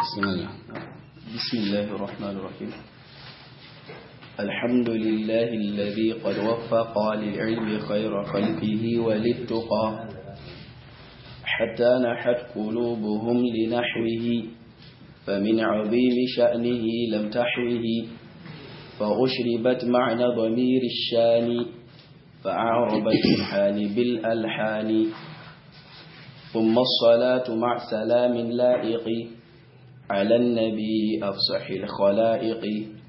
بسم الله بسم الله الرحمن الرحيم الحمد لله الذي قد وفق للعلم خير خلقه وللتقى حتى نحت قلوبهم لنحوه فمن عظيم شأنه لم تحوه فأشربت معنى ضمير الشان فأعربت الحان بالألحان ثم الصلاة مع سلام لائق على النبي أفصح الخلائق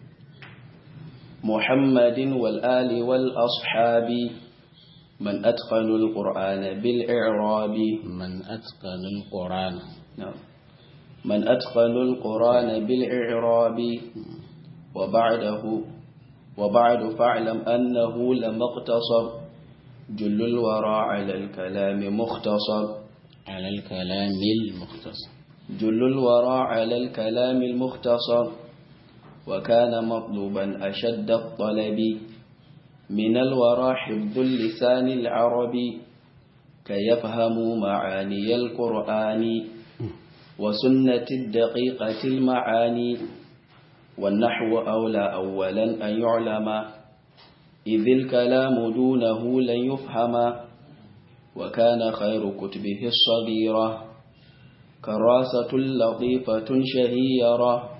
محمد والآل والأصحاب من أتقن القرآن بالإعراب من أتقن القرآن نعم من أتقن القرآن بالإعراب وبعده وبعد فاعلم أنه لم اقتصر جل الورى على الكلام مختصر على الكلام المختصر جل الورى على الكلام المختصر وكان مطلوبا أشد الطلب من الورى حفظ اللسان العربي كي يفهموا معاني القرآن وسنة الدقيقة المعاني والنحو أولى أولا أن يعلم إذ الكلام دونه لن يفهم وكان خير كتبه الصغيرة كراسة لطيفة شهيرة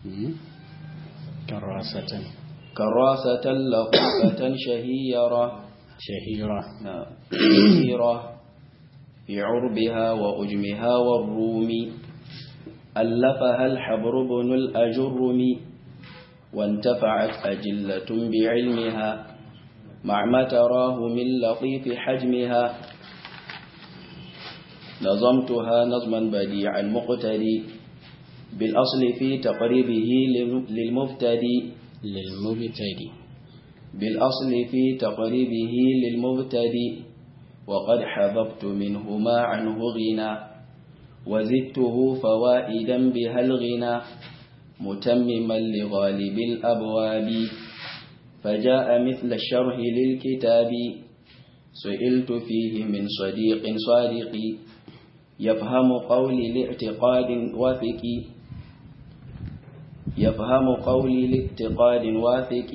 كراسة كراسة لطيفة شهيرة شهيرة نعم. شهيرة في عربها وأجمها والروم ألفها الحبر بن الأجرم وانتفعت أجلة بعلمها مع ما تراه من لطيف حجمها نظمتها نظما بديعا مقتدي بالأصل في تقريبه للمبتدي للمبتدي بالأصل في تقريبه للمبتدي وقد حذفت منه ما عنه غنى وزدته فوائدا بها الغنى متمما لغالب الأبواب فجاء مثل الشرح للكتاب سئلت فيه من صديق صادق يفهم قولي لاعتقاد واثق يفهم قولي لاعتقاد واثق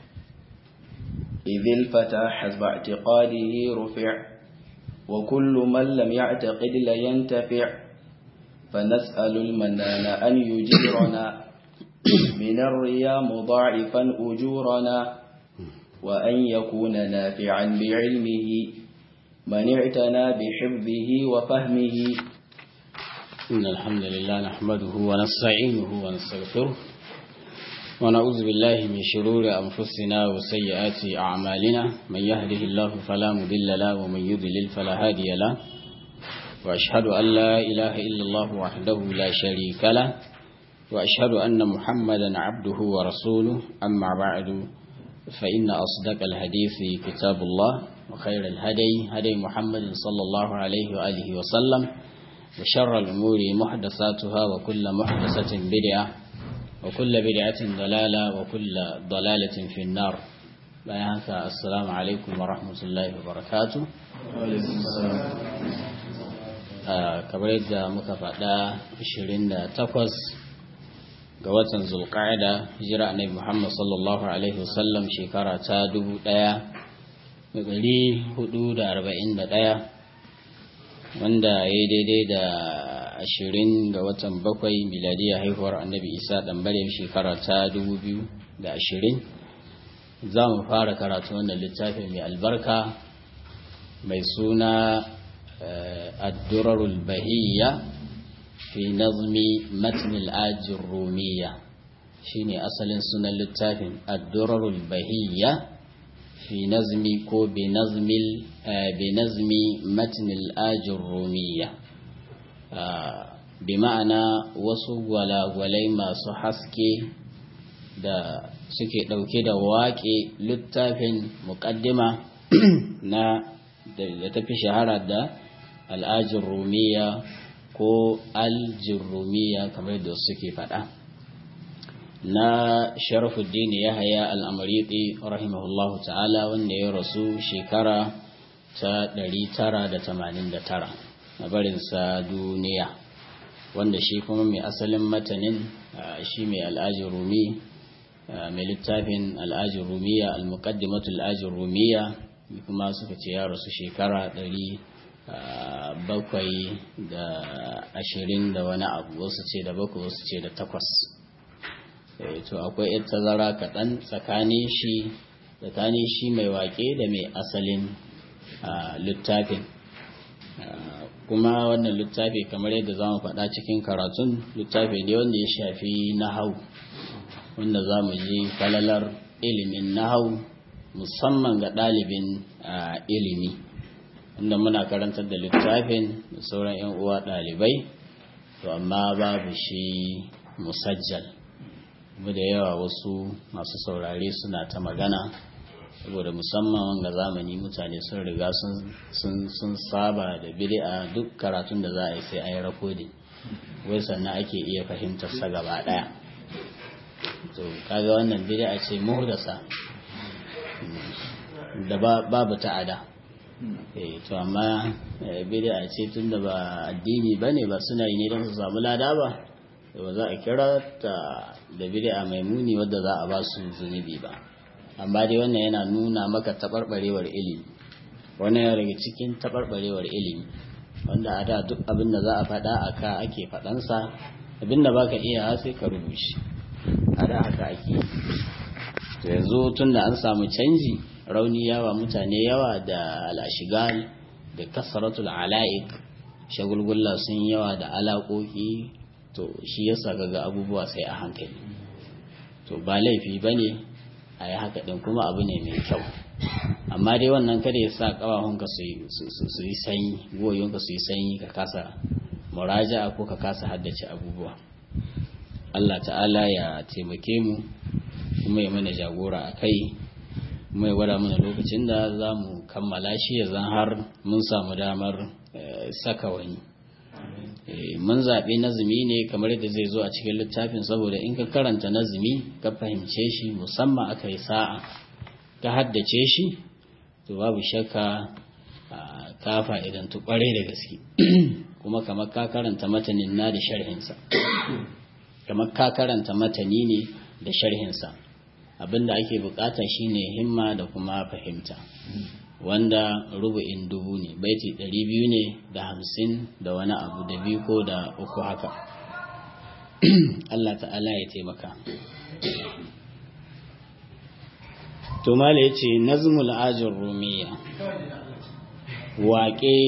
إذ الفتى حسب اعتقاده رفع وكل من لم يعتقد لينتفع فنسأل المنان أن يجيرنا من الرياء مضاعفا أجورنا وأن يكون نافعا بعلمه من اعتنى بحفظه وفهمه إن الحمد لله نحمده ونستعينه ونستغفره ونعوذ بالله من شرور أنفسنا وسيئات أعمالنا من يهده الله فلا مضل له ومن يضلل فلا هادي له وأشهد أن لا إله إلا الله وحده لا شريك له وأشهد أن محمدا عبده ورسوله أما بعد فإن أصدق الحديث كتاب الله وخير الهدي هدي محمد صلى الله عليه وآله وسلم وشر الأمور محدثاتها وكل محدثة بدعة وكل بدعة ضلالة وكل ضلالة في النار بيانك السلام عليكم ورحمة الله وبركاته kamar yadda muka faɗa 28 ga watan zulqa'ida hijira annabi Muhammad sallallahu alaihi wasallam shekara ta 1441 wanda ya daidai da 20 ga watan bakwai miladiya haihuwar annabi Isa dan Maryam shekara ta 2020 za mu fara karatu wannan littafin mai albarka mai suna الدرر البهية في نظم متن الآج الرومية شيني أصل سنة للتافن الدرر البهية في نظم كو بنظم بنظم متن الآج الرومية بمعنى wasu gwalagwalai masu haske da suke ɗauke da waƙe littafin muƙaddima na da tafi shahara da al'ajin rumiya ko aljin rumiya kamar da suke faɗa na sharafuddin ya haya al'amariɗi rahimahullahu ta'ala wanda ya rasu shekara ta 989 na barinsa duniya wanda shi kuma mai asalin matanin shi mai al'ajin rumi mai littafin al'ajin rumiya al-muqaddimatu al'ajin rumiya kuma suka ce ya rasu shekara ɗari bakwai da ashirin da wani abu wasu ce da bakwai wasu ce da takwas to akwai yar tazara kaɗan tsakanin shi tsakanin shi mai waƙe da mai asalin littafin kuma wannan littafi kamar yadda za mu faɗa cikin karatun littafi ne wanda ya shafi nahau wanda za mu ji falalar ilimin nahau musamman ga ɗalibin ilimi inda muna karantar da littafin da sauran 'yan uwa ɗalibai to amma babu shi musajjal kuma da yawa wasu masu saurare suna ta magana saboda musamman wanga zamani mutane sun riga sun saba da bid'a duk karatun da za a yi sai a yi rakodin wai sannan ake iya fahimtar sa gaba daya to kaga wannan bid'a ce muhdasa da babu ta'ada eh to amma bid'a ce tunda ba addini bane ba suna yi ne don su samu lada ba ba za a kira ta da bid'a mai muni wadda za a ba su zunubi ba amma dai wannan yana nuna maka taɓarɓarewar ilimi wannan yana daga cikin taɓarɓarewar ilimi wanda a da duk abin da za a faɗa a ka ake faɗansa abin da baka iya sai ka rubuce a da haka ake to yanzu tun da an samu canji rauni yawa mutane yawa da al'ashigal da kasaratul ala'ik shagulgulla sun yawa da alaƙoƙi to shi yasa ga abubuwa sai a hankali to ba laifi ba ne a yi haka ɗin kuma abu ne mai kyau amma dai wannan kada ya sa ƙawahunka su yi sanyi goyonka su yi sanyi ka kasa muraja ko ka kasa haddace abubuwa Allah ta'ala ya taimake mu kuma ya mana jagora a kai kuma ya gwada mana lokacin da za mu kammala shi ya zan har mun samu damar saka wani mun zaɓi nazumi ne kamar yadda zai zo a cikin littafin saboda in ka karanta nazumi ka fahimce shi musamman aka yi sa'a ka haddace shi to babu shakka ka fa'idan tu kware da gaske kuma kamar ka karanta matanin na da sharhinsa kamar ka karanta matani ne da sharhinsa abinda ake bukata shine himma da kuma fahimta wanda rubu'in dubu ne baiti ɗari biyu ne da hamsin da wani abu da biyu ko da uku haka Allah ta'ala ya taimaka to mala ya ce nazmul ajin rumiya waƙe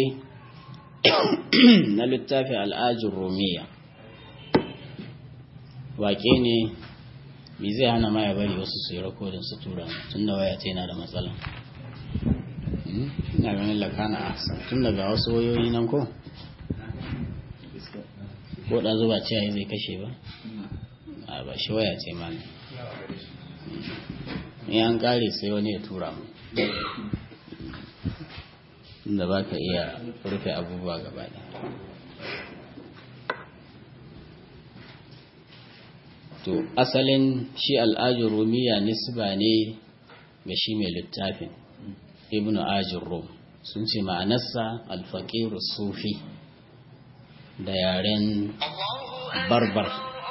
na littafi al'ajin rumiya waƙe ne me zai hana ma ya bari wasu su yi rakodin su tura tun da waya yana da matsala ina ganin lakana a tun daga wasu wayoyi nan ko ko da zuba ce zai kashe ba a ba shi waya ce ma ne in an kare sai wani ya tura mu inda ba ka iya rufe abubuwa gaba da to asalin shi al'ajin rumiya nisba ne ga shi mai littafin ibn ajin rum sun ce ma'anarsa alfaƙiru sufi da yaren barbar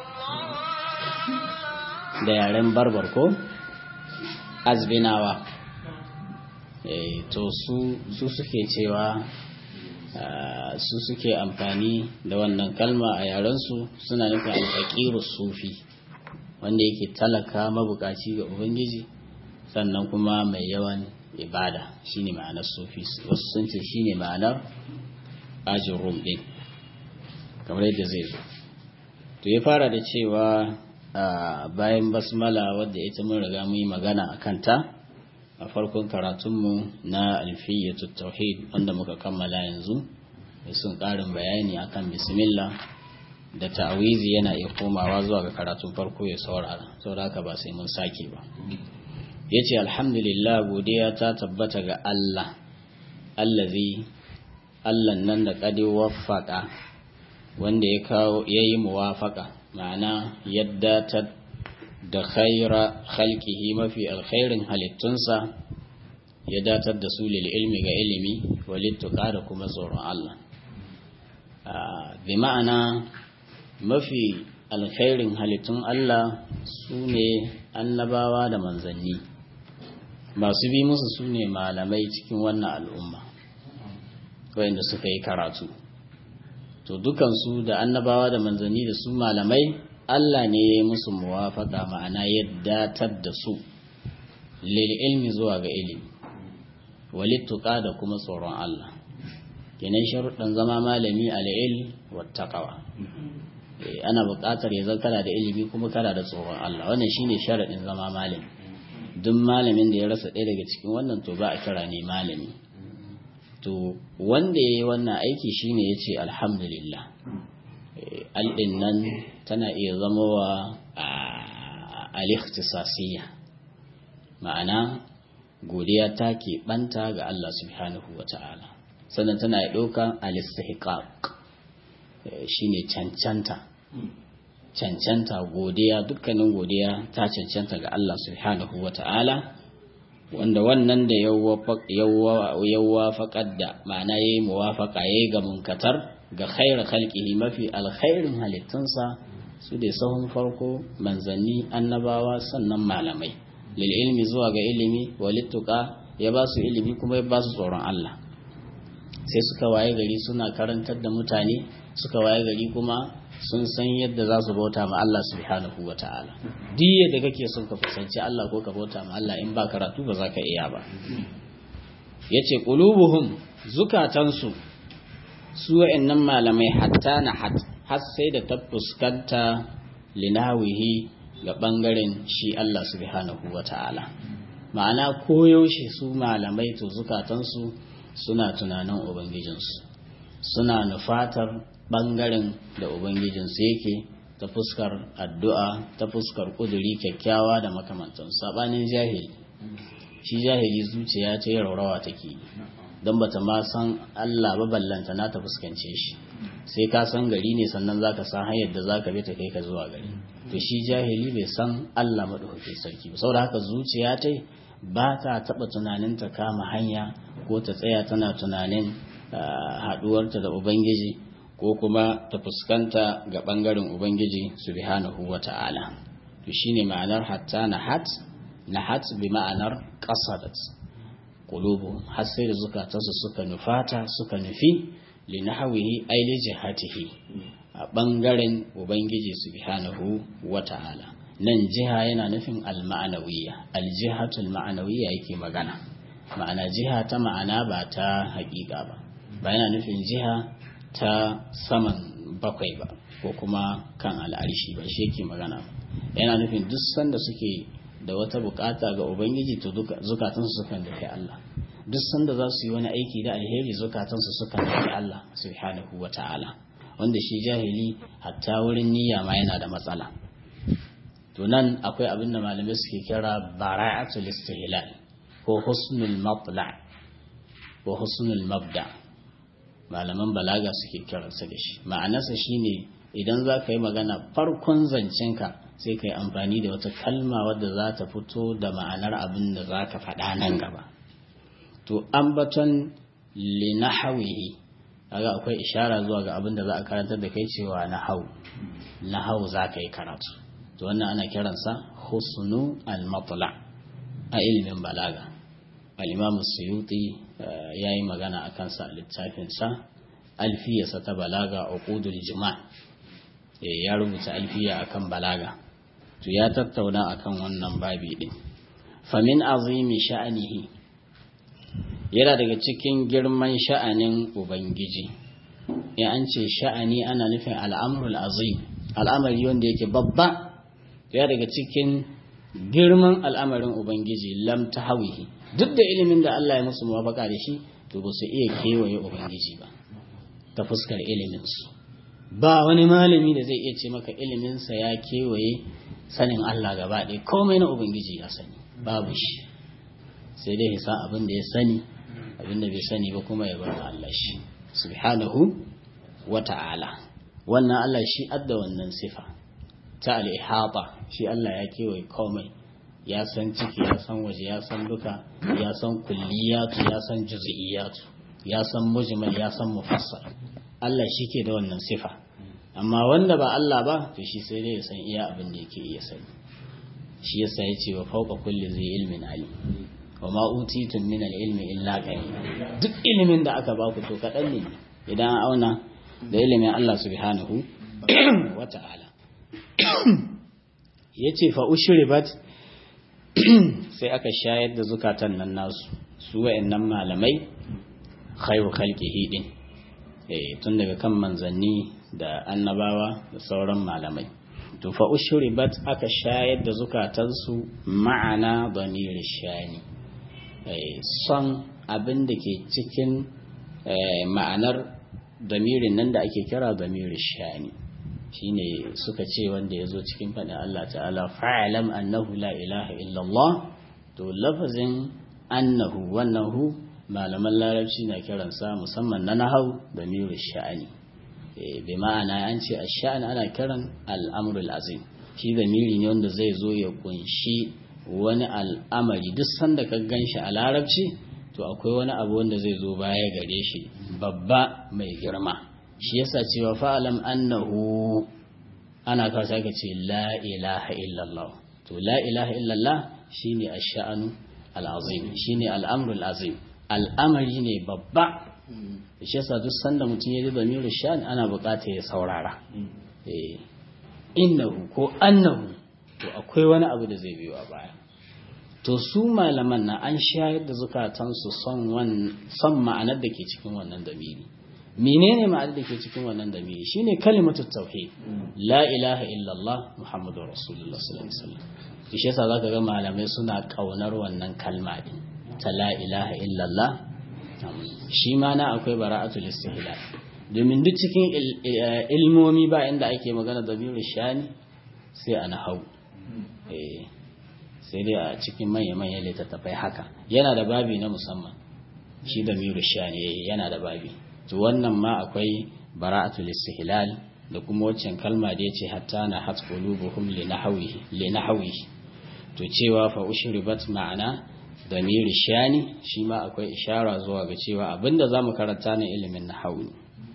da yaren barbar ko azbinawa to su suke cewa su suke amfani da wannan kalma a yarensu suna nufin alfaƙiru sufi wanda yake talaka mabukaci ga ubangiji sannan kuma mai yawan ibada shine ma'anar sufi wasu sun ce shine ma'anar ajin rum din kamar yadda zai zo to ya fara da cewa bayan basmala wadda ita mun riga mun yi magana a kanta a farkon karatunmu na alfiyyatu tauhid wanda muka kammala yanzu da sun ƙarin bayani akan bismillah da ta'awizi yana iya komawa zuwa ga karatun farko ya saurara saboda haka ba sai mun sake ba yace alhamdulillah godiya ta tabbata ga Allah allazi Allah nan da kadi waffaka wanda ya kawo yayi muwafaka ma'ana yadda ta da khaira khalqihi mafi alkhairin halittunsa ya datar da su lil ilmi ga ilimi walittuka da kuma tsoron Allah bi ma'ana mafi alkhairin halittun Allah su ne annabawa da manzanni masu bi musu su ne malamai cikin wannan al'umma wayanda suka yi karatu to dukansu da annabawa da manzanni da su malamai Allah ne ya yi musu muwafaka ma'ana yadda da su lil ilmi zuwa ga ilimi walittuka da kuma tsoron Allah kenan sharuɗan zama malami al'il wattaqawa ana buƙatar ya zan kana da ilimi kuma kana da tsoron Allah wannan shine sharaɗin zama malami duk malamin da ya rasa ɗaya daga cikin wannan to ba a kira ne malami to wanda ya yi wannan aiki shine ya ce alhamdulillah alɗin nan tana iya zama wa al-ikhtisasiyya ma'ana godiya ta keɓanta ga Allah subhanahu wa ta'ala sannan tana ya ɗauka al-istihqaq shine cancanta cancanta godiya dukkanin godiya ta cancanta ga Allah subhanahu wa ta'ala wanda wannan da yawwa faƙad da ma'ana ya yi muwafaƙa ya yi ga munkatar ga khairar halƙihi mafi alkhairin halittunsa su da sahun farko manzanni annabawa sannan malamai lil ilmi zuwa ga ilimi walittuka ya ba su ilimi kuma ya ba su tsoron Allah sai suka waye gari suna karantar da mutane suka waye gari kuma sun san yadda za su bauta ma Allah subhanahu wa ta'ala duk yadda kake son ka kusanci Allah ko ka bauta ma Allah in ba karatu ba za ka iya ba yace qulubuhum zukatansu su wa'annan malamai hatta na hat har sai da ta fuskanta linawihi ga bangaren shi Allah subhanahu wa ta'ala ma'ana koyaushe su malamai to zukatansu suna tunanin ubangijinsu suna nufatar ɓangaren da Ubangijinsu yake ta fuskar addu'a ta fuskar ƙuduri kyakkyawa da makamantan saɓanin jahili shi jahili zuciya ta yi raurawa take don ba ta ma san Allah ba ballanta na ta fuskance shi sai ka san gari ne sannan za ka san hanyar da za ka bi ta kai ka zuwa gari to shi jahili bai san Allah maɗaukakin sarki ba saboda haka zuciya ta ba ta taɓa tunanin ta kama hanya ko ta tsaya tana tunanin haɗuwarta da Ubangiji ko kuma ta fuskanta ga ɓangaren Ubangiji subhanahu wa ta'ala. To shi ne ma'anar hatta na hat, na hat bi ma'anar ƙasadat. Ƙulubu, har sai da zukatansu suka nufata suka nufi li nahawihi ai li jihatihi a ɓangaren Ubangiji subhanahu wa ta'ala. Nan jiha yana nufin al-ma'anawiyya, al-jihatul ma'anawiyya yake magana. Ma'ana jiha ta ma'ana ba ta haƙiƙa ba. Ba yana nufin jiha ta saman bakwai ba ko kuma kan al'arshi ba shi yake magana yana nufin duk sanda suke da wata bukata ga ubangiji to zukatansu sukan dafi Allah duk sanda za su yi wani aiki da alheri zukatansu sukan dafi Allah subhanahu wa ta'ala wanda shi jahili hatta wurin niyya ma yana da matsala to nan akwai abin da malamai suke kira bara'atul istihlal ko husnul matla ko husnul mabda' malaman balaga suke kiransa da shi ma'anarsa shine idan za ka yi magana farkon zancenka sai ka yi amfani da wata kalma wadda za ta fito da ma'anar abin da za ka faɗa nan gaba to ambaton linahawihi kaga akwai ishara zuwa ga abin da za a karantar da kai cewa nahau nahau za ka yi karatu to wannan ana kiransa husnu al-matla a ilimin balaga al-imam suyuti ya yi magana a kansa a littafinsa alfiyarsa ta balaga a ƙudul jima ya rubuta alfiya akan balaga to ya tattauna akan wannan babi ɗin famin azimi sha'anihi yana daga cikin girman sha'anin ubangiji ya an ce sha'ani ana nufin al'amrul azim al'amari wanda yake babba ya daga cikin girman al'amarin ubangiji lam ta hawihi duk da ilimin da Allah ya musu muwafaka da shi to ba su iya kewaye ubangiji ba ta fuskar iliminsu ba wani malami da zai iya ce maka iliminsa ya kewaye sanin Allah gaba ɗaya komai na ubangiji ya sani babu shi sai dai hisa abin da ya sani abin da bai sani ba kuma ya bar Allah shi subhanahu wa ta'ala wannan Allah shi adda wannan sifa ta al-ihata shi Allah ya kewaye komai ya san ciki ya san waje ya san duka ya san kulliyatu ya san juz'iyatu ya san mujmal ya san mufassal Allah shi ke da wannan sifa amma wanda ba Allah ba to shi sai dai ya san iya abin da yake iya sani shi yasa ya ce wa fauka kulli zai ilmin alim wa ma utitun min al-ilmi illa qalila duk ilimin da aka baku to kadan ne idan an auna da ilimin Allah subhanahu wa ta'ala yace fa ushribat sai aka shayar da zukatan nan nasu su wayannan malamai khairu khalqihi din eh tun daga kan manzanni da annabawa da sauran malamai to fa ushribat aka shayar da zukatansu ma'ana damir shani son abin da ke cikin ma'anar damirin nan da ake kira damir shani shine suka ce wanda ya zo cikin faɗin Allah ta'ala fa'alam annahu la ilaha illallah to lafazin annahu wannan hu malaman larabci na kiransa musamman na nahau damir sha'ani bi ma'ana an ce ash-sha'n ana kiran al-amrul azim shi damiri ne wanda zai zo ya kunshi wani al'amari duk sanda ka ganshi a larabci to akwai wani abu wanda zai zo baya gare shi babba mai girma shi yasa cewa fa'alam annahu ana kawo sai ka ce la ilaha illallah to la ilaha illallah shine ash-sha'nu al-azim shine al-amrul azim al'amari ne babba shi yasa duk sanda mutum ya ji zamirin sha'an ana bukata ya saurara innahu ko annahu to akwai wani abu da zai biyo a baya to su malaman na an shayar da zukatansu son ma'anar da ke cikin wannan damiri menene ma'anar da ke cikin wannan damiri shine kalimatu tauhid la ilaha illallah muhammadu rasulullah sallallahu alaihi wasallam shi yasa zaka ga malamai suna kaunar wannan kalma din ta la ilaha illallah shi ma na akwai bara'atul istihlal domin duk cikin ilmomi ba inda ake magana da biyu shani sai a nahau sai dai a cikin manya-manyan littattafai haka yana da babi na musamman shi da biyu shani yana da babi to wannan ma akwai bara'atul istihlal da kuma waccan kalma da yace hatta na hat qulubuhum li nahwi to cewa fa ushribat ma'ana damiri shani shi ma akwai ishara zuwa ga cewa abinda za mu karanta na ilimin nahawu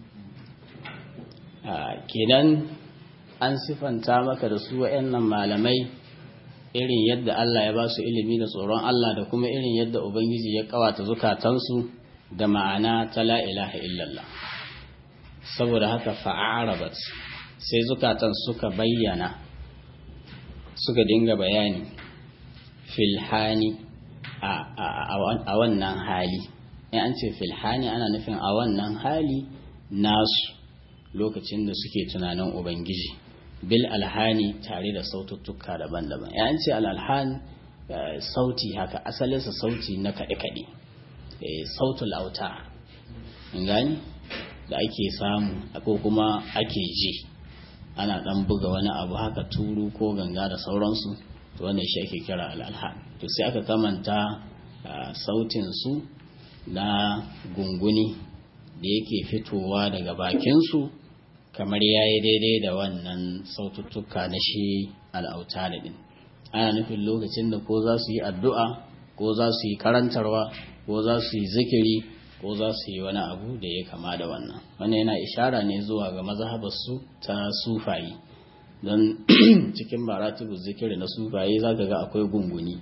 kenan an sifanta maka da su wa'annan malamai irin yadda Allah ya ba su ilimi da tsoron Allah da kuma irin yadda Ubangiji ya kawata zukatansu da ma'ana ta la ilaha illallah saboda haka fa'arabat sai zukatan suka bayyana suka dinga bayani filhani a wannan hali in an ce filhani ana nufin a wannan hali nasu lokacin da suke tunanin ubangiji bil alhani tare da saututtuka daban-daban ya an ce al'alhan sauti haka asalinsa sauti na kaɗe-kaɗe sautul auta gani da ake samu ko kuma ake ji ana ɗan buga wani abu haka turu ko ganga da sauransu to wannan shi ake kira al'alhan to sai aka kamanta sautin su na gunguni da yake fitowa daga bakinsu kamar ya yi daidai da wannan saututtuka na shi al'auta da ɗin ana nufin lokacin da ko za su yi addu'a ko za su yi karantarwa ko za su yi zikiri ko za su yi wani abu da ya kama da wannan wannan yana ishara ne zuwa ga mazhabarsu ta sufayi don cikin maratibu zikiri na sufaye za ka ga akwai gunguni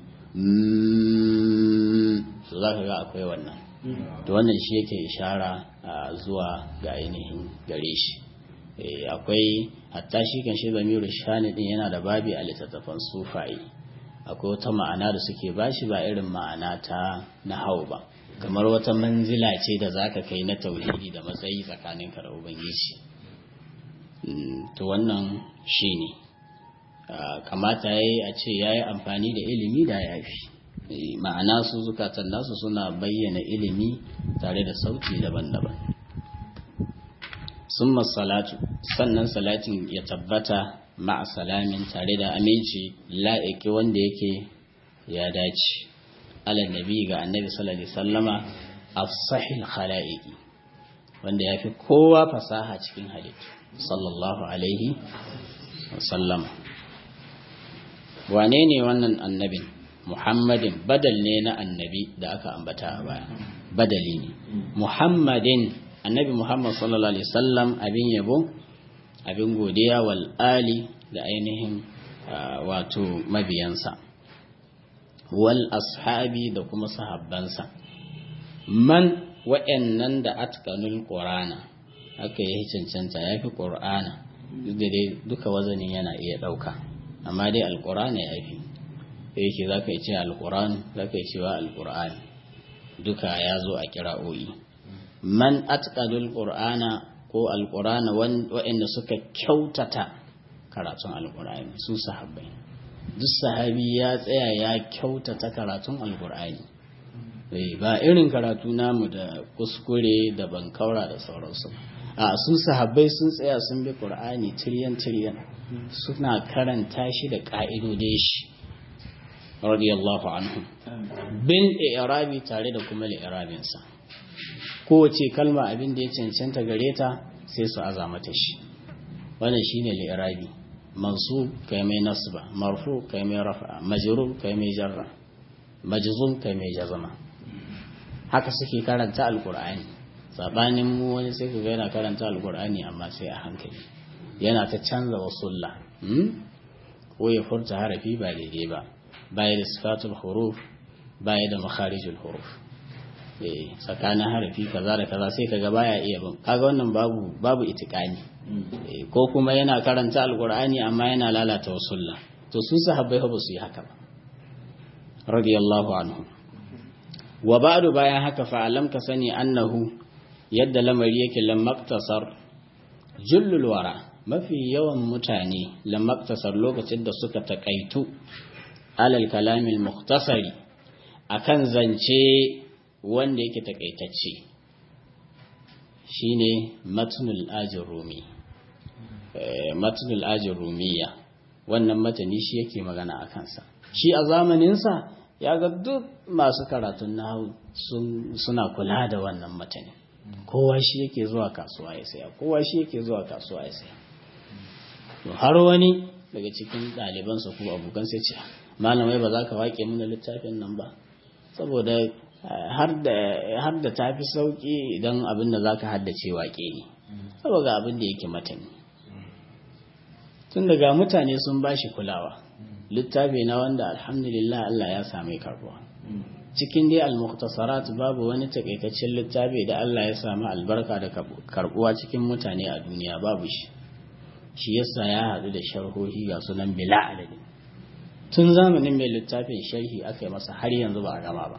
to za ka ga akwai wannan to wannan shi yake ishara zuwa ga ainihin gare shi akwai hatta shi kan shi zamiru shani din yana da babi a littattafan sufaye akwai wata ma'ana da suke bashi ba irin ma'ana ta na hau ba kamar wata manzila ce da zaka kai na tauhidi da matsayi tsakaninka da ubangiji to wannan shi ne kamata ya yi a ce ya yi amfani da ilimi da ya fi ma'ana su zukatan nasu suna bayyana ilimi tare da sauti daban-daban sun salatu sannan salatin ya tabbata ma'a salamin tare da aminci la'iki wanda yake ya dace ala nabi ga annabi sallallahu alaihi sallama afsahil khala'iqi wanda ya fi kowa fasaha cikin halittu sallallahu alaihi wasallam wane ne wannan annabin muhammadin badal ne na annabi da aka ambata a baya badali ne muhammadin annabi muhammad sallallahu alaihi wasallam abin yabo abin godiya wal ali da ainihin wato mabiyansa wal ashabi da kuma sahabbansa man wa'annan da atqanul qur'ana aka yi cancanta yafi qur'ana duk da dai duka wazanin yana iya dauka amma dai alqur'ani yafi yake zaka yi ce alqur'an zaka yi cewa alqur'ani duka ya zo a kira'o'i man atqanul qur'ana ko alqur'ana wa'anda suka kyautata karatun alqur'ani su sahabbai duk sahabi ya tsaya ya kyautata karatun alqur'ani ba irin karatu namu da kuskure da bankaura da sauransu a su sahabbai sun tsaya sun bi qur'ani tiryan tiryan suna karanta shi da ka'idodin shi radiyallahu anhu bin i'rabi tare da kuma li'irabin sa kowace kalma abin da ya cancanta gare ta sai su aza mata shi wannan shine li'irabi mansub kai mai nasba marfu kai mai rafa majrur kai mai jarra majzum kai mai jazama haka suke karanta alkur'ani sabanin mu wani sai kaga yana karanta alkur'ani amma sai a hankali yana ta canza wasulla ko ya furta harafi ba daidai ba baya da sifatul huruf baya da makharijul huruf eh tsakanin harafi kaza da kaza sai kaga baya iya bin kaga wannan babu babu itikani ko kuma yana karanta alkur'ani amma yana lalata wasulla to su sahabbai ba su yi haka ba radiyallahu anhu wa ba'du bayan haka fa'alam ka sani annahu yadda lamari yake lamaktasar jullul wara mafi yawan mutane lamaktasar lokacin da suka takaitu alal kalamil muktasari akan zance wanda yake takaitacce shine matnul ajin rumi matnul ajin rumiya wannan matani shi yake magana a kansa shi a zamaninsa ya ga duk masu karatun nahu suna kula da wannan matani kowa shi yake zuwa kasuwa ya saya kowa shi yake zuwa kasuwa ya saya to har wani daga cikin ɗalibansa ko abokan sai ce malamai ba za ka waƙe mana littafin nan ba saboda har da ta fi sauƙi idan abin da za ka haddace waƙe ne saboda abin da yake matani tun daga mutane sun ba shi kulawa littafi na wanda alhamdulillah Allah ya sami karbuwa cikin dai al-mukhtasarat babu wani takaitaccen littafi da Allah ya sami albarka da karbuwa cikin mutane a duniya babu shi shi yasa ya hadu da sharhohi ga sunan bila adadi tun zamanin mai littafin sharhi aka yi masa har yanzu ba a gama ba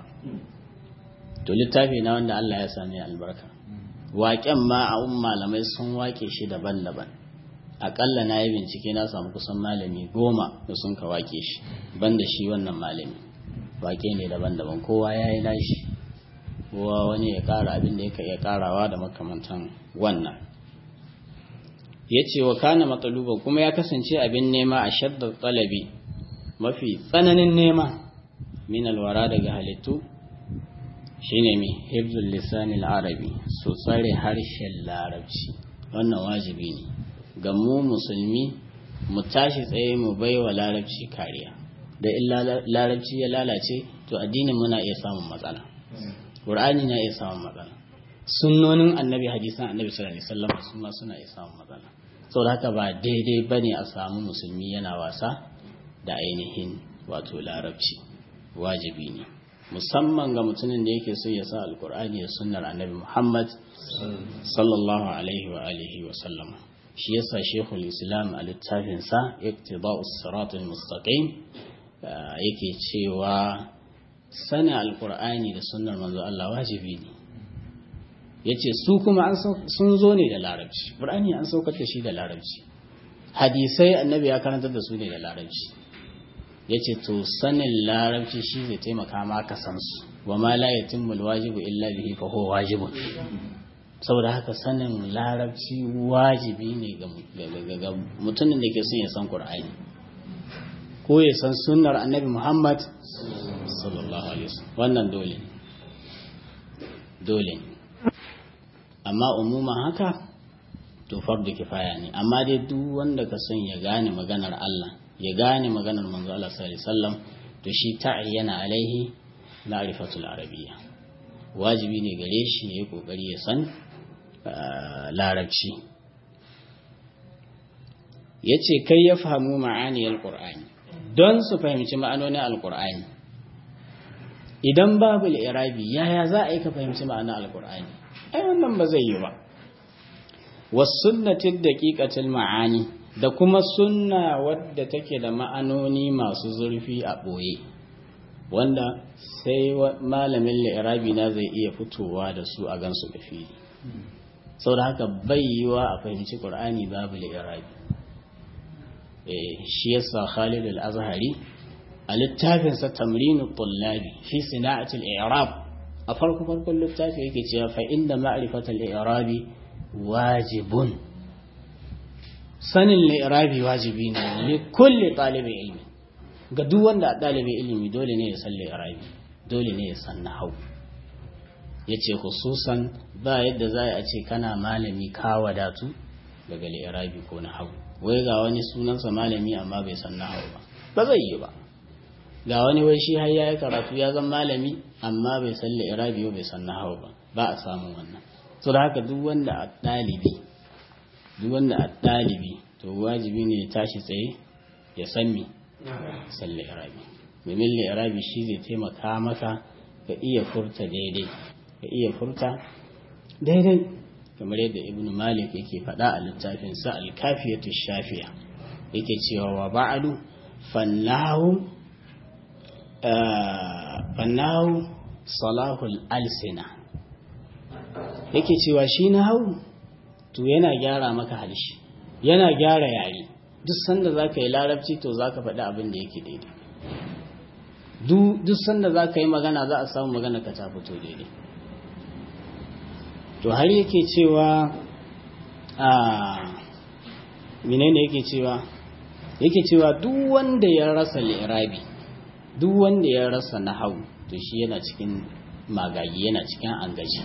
to littafi na wanda Allah ya sami albarka waƙen ma a malamai sun wake shi daban-daban akalla na yi bincike na samu kusan malami goma da sun ka wake shi banda shi wannan malami wake ne daban-daban kowa ya yi nashi kowa wani ya kara abin da ya karawa da makamantan wannan ya ce wa kana matsaluban kuma ya kasance abin nema a shaddar tsalabi mafi tsananin nema min alwara daga halittu shine mai hibzul lisanil arabi su tsare harshen larabci wannan wajibi ne ga mu musulmi mu tashi tsaye mu bai wa larabci kariya da in larabci ya lalace to addinin muna iya samun matsala ƙur'ani na iya samun matsala sunnonin annabi hadisan annabi sallallahu alaihi wasallam su ma suna iya samun matsala saboda haka ba daidai bane a samu musulmi yana wasa da ainihin wato larabci wajibi ne musamman ga mutumin da yake so ya sa alkur'ani da sunnar annabi muhammad sallallahu alaihi wa alihi wa sallama shi yasa shekul islam a littafinsa iktida'us siratul mustaqim yake cewa sana alkur'ani da sunnar manzo Allah wajibi ne yace su kuma sun zo ne da larabci qur'ani an saukar da shi da larabci hadisai annabi ya karantar da su ne da larabci yace to sanin larabci shi zai taimaka ma ka san su wa ma la yatimmu alwajibu illa bihi fa huwa wajibun saboda haka sanin larabci wajibi ne ga mutumin da ke son ya san Qur'ani ko ya san sunnar annabi Muhammad sallallahu alaihi wasallam wannan dole dole amma umuman haka to fardu kifaya ne amma dai duk wanda ka son ya gane maganar Allah ya gane maganar manzo Allah sallallahu alaihi wasallam to shi ta'ayyana alaihi ma'rifatul arabiyya wajibi ne gare shi ya yi kokari ya san larabci yace kai ya fahimu ma'aniyar qur'ani don su fahimci ma'anonin alqur'ani idan babu al-i'rabi yaya za a yi ka fahimci ma'anar alqur'ani ai wannan ba zai yi ba was sunnati daqiqatil ma'ani da kuma sunna wadda take da ma'anoni masu zurfi a ɓoye wanda sai malamin li'irabi na zai iya fitowa da su a gansu da fili sau da haka bai yiwa a fahimci ƙur'ani babu li'irabi shi yasa khalid al-azhari a littafinsa tamrinu tullabi fi sina'atul i'rab a farko farkon littafi yake cewa fa inda ma'rifatul i'rabi wajibun sanin li'irabi wajibi ne li kulli talibin ilmi ga duk wanda a ɗalibin ilimi dole ne ya san li'irabi dole ne ya san nahau yace hususan ba yadda za a ce kana malami ka wadatu daga li'irabi ko nahau wai ga wani sunansa malami amma bai san nahau ba ba zai yi ba ga wani wai shi har yayi karatu ya zama malami amma bai san li'irabi ba bai san nahau ba ba a samun wannan to da haka duk wanda a ɗalibi duk wanda a ɗalibi to wajibi ne ya tashi tsaye ya san me san li'irabi domin li'irabi shi zai taimaka maka ka iya furta daidai ka iya furta daidai kamar yadda ibn malik yake faɗa a littafin sa alkafiyatu shafiya yake cewa wa ba'adu fannahu fannahu salahul alsina yake cewa shi na hau to yana gyara maka halishi yana gyara yare duk sanda za ka yi larabci to za ka faɗi abin da yake daidai duk sanda za ka yi magana za a samu magana ka ta fito daidai to har yake cewa a menene yake cewa yake cewa duk wanda ya rasa li'irabi duk wanda ya rasa nahau to shi yana cikin magagi yana cikin angaji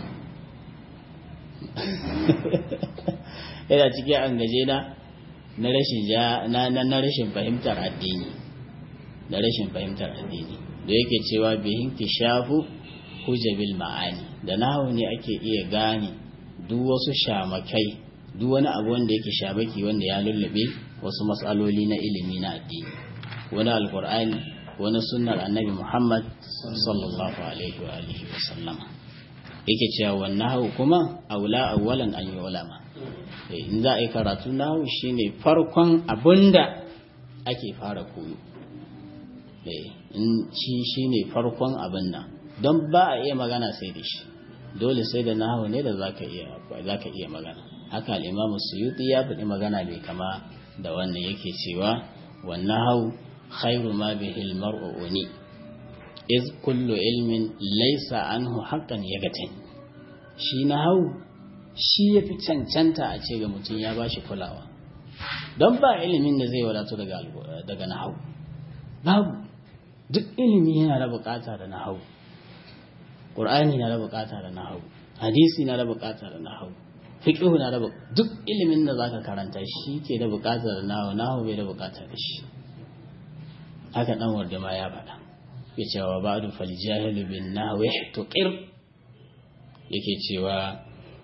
yana cikin angaje na na rashin na na rashin fahimtar addini da rashin fahimtar addini da yake cewa bihin kishafu hujabil ma'ani da nahu ne ake iya gane duk wasu shamakai duk wani abu wanda yake shamaki wanda ya lullube wasu matsaloli na ilimi na addini wani alkur'ani wani sunnar annabi muhammad sallallahu alaihi wa alihi wa sallama yake cewa wannan hau kuma aula awwalan an yi ulama in za a yi karatu nahu shine farkon abinda ake fara koyo in shi shine farkon abin nan don ba a iya magana sai da shi dole sai da nahu ne da zaka iya zaka iya magana haka al-imam suyuti ya faɗi magana bai kama da wannan yake cewa wannan hau khairu ma bihi al-mar'u uni iz kullu ilmin laysa anhu haqqan yagatin shi na hau shi ya fi cancanta a ce ga mutum ya ba shi kulawa don ba ilimin da zai wadatu daga nahau babu duk ilimi yana da bukata da nahau ƙur'ani na da bukata da nahau hadisi na da bukata da nahau fiqhu na da duk ilimin da zaka karanta shi ke da bukata da nahau nahau bai da bukata da shi haka dan wanda ma ya faɗa ya ce wa ba'du fal jahilu bin nahwi tuqir yake cewa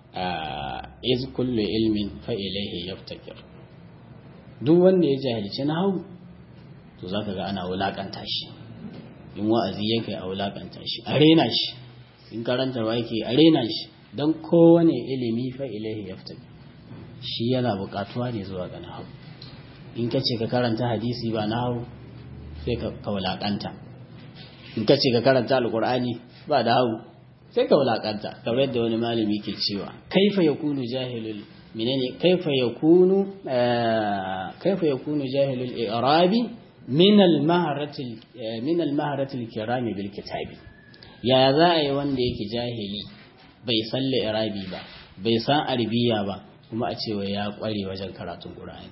iz kullu ilmin fa ilayhi yaftakir duk wanda ya jahilci nahwu to zaka ga ana wulakanta shi in wa'azi yake a wulakanta shi a rena shi in karantarwa yake a rena shi dan kowane ilimi fa ilayhi yaftakir shi yana buƙatuwa ne zuwa ga nahwu in ka ce ka karanta hadisi ba nahwu sai ka wulakanta in ka ce ka karanta alqur'ani ba da hawu sai ka wulakanta kamar yadda wani malami ke cewa kaifa yakunu jahilul menene kaifa yakunu kaifa yakunu jahilul i'rabi min al maharati min al maharati al kirami bil kitabi ya za a yi wanda yake jahili bai san i'rabi ba bai san arabiya ba kuma a cewa ya kware wajen karatun qur'ani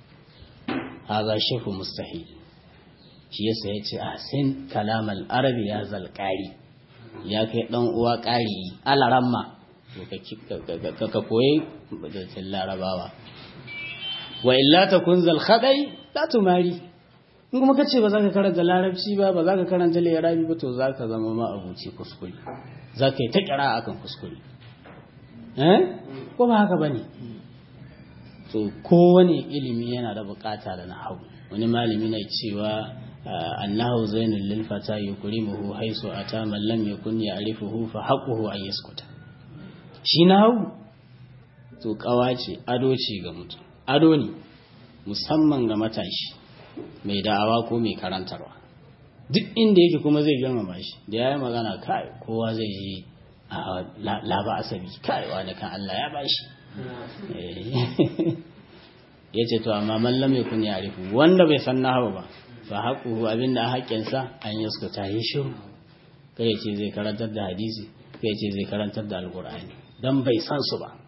hadha shafu mustahil shi yasa yace ahsin kalam al arabi ya zalqari ya kai ɗan uwa ƙari alaramma ka koyi da larabawa wa illa ta kunzal khadai la tumari in kuma kace ba za ka karanta larabci ba ba za ka karanta larabi ba to za ka zama ma abuci kuskure za ka yi ta kira akan kuskure eh ko ba haka bane to kowane ilimi yana da bukata da nahawu wani malami na cewa annahu zainul lil fata yukrimuhu haisu ata man lam yakun ya'rifuhu fa haqquhu an yaskuta shi nahawu to kawa ce ado ce ga mutum ado ne musamman ga matashi mai da'awa ko mai karantarwa duk inda yake kuma zai girmama shi da ya yi magana kai kowa zai yi a laba asabi kai wani kan Allah ya bashi ya ce to amma mallam ya kun yarifu wanda bai san nahawu ba fa haƙuhu abinda a haƙƙinsa an yi suka ta yi shiru kai ce zai karantar da hadisi kai ce zai karantar da alƙur'ani dan bai san su ba